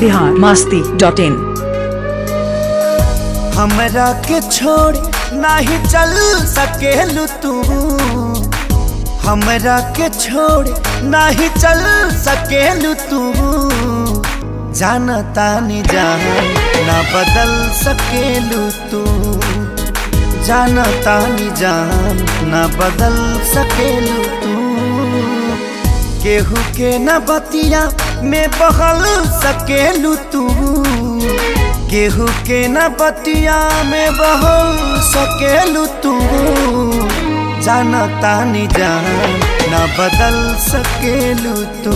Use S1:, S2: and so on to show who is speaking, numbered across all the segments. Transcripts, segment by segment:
S1: Bihar Masti dot in
S2: हमरा के छोड़ नाही चल सकेलू तू हमरा के छोड़ नाही चल सकेलू तू जानता नी जान ना बदल सकेलू तू जानता नी जान ना बदल सकेलू तू केहू के न बतिया में बहल सकेलू तू केहू के न बतिया में बहल सकेलू तू जानता नी जान न बदल सकेलू तू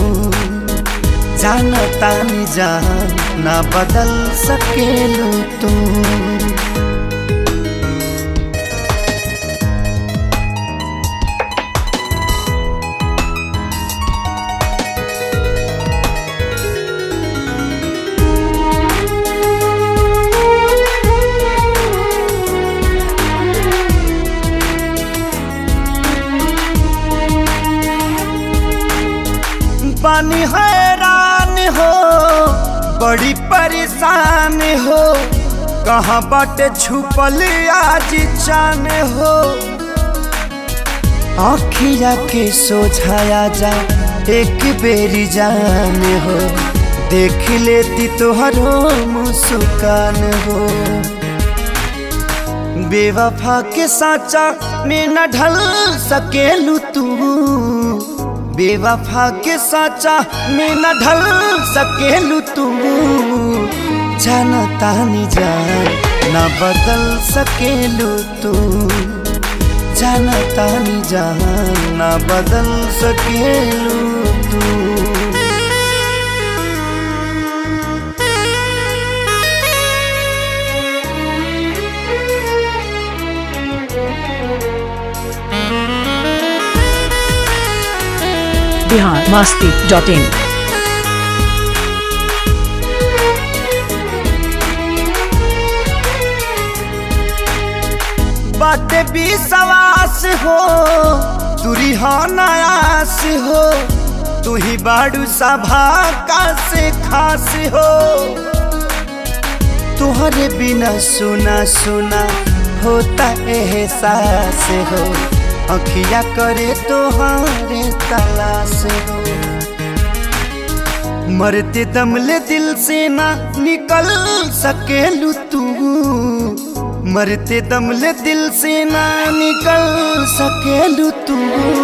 S2: जानता नी जान न बदल सकेलू तू पानी हैरान हो बड़ी परेशान हो कहाँ बाटे छुपल आज चान हो आखिया के सोझाया जा एक बेरी जान हो देख लेती तोहरो मुस्कान हो बेवफा के साचा में न ढल सकेलू तू बेवफा के साचा में न ढल सकेलू तू जानता नी जान न बदल सकेलू तू जानता नी जान न बदल सकेलू तू
S1: बिहार मास्ती डॉट इन
S2: बाटे भी सवास हो तुरी हो नयास हो तू ही बाड़ू सभा का से खास हो तुहरे बिना सुना सुना होता एहसास हो अखिया करे तोहारे तलाश हो मरते दमले दिल से ना निकल सकेलू तू मरते दमले दिल से ना निकल सकेलू तू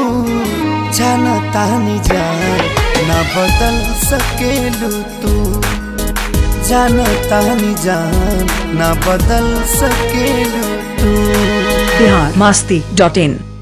S2: जानता नी जान ना बदल सकेलू तू जानता नी जान ना बदल सकेलू तू
S1: बिहार मास्ती डॉट इन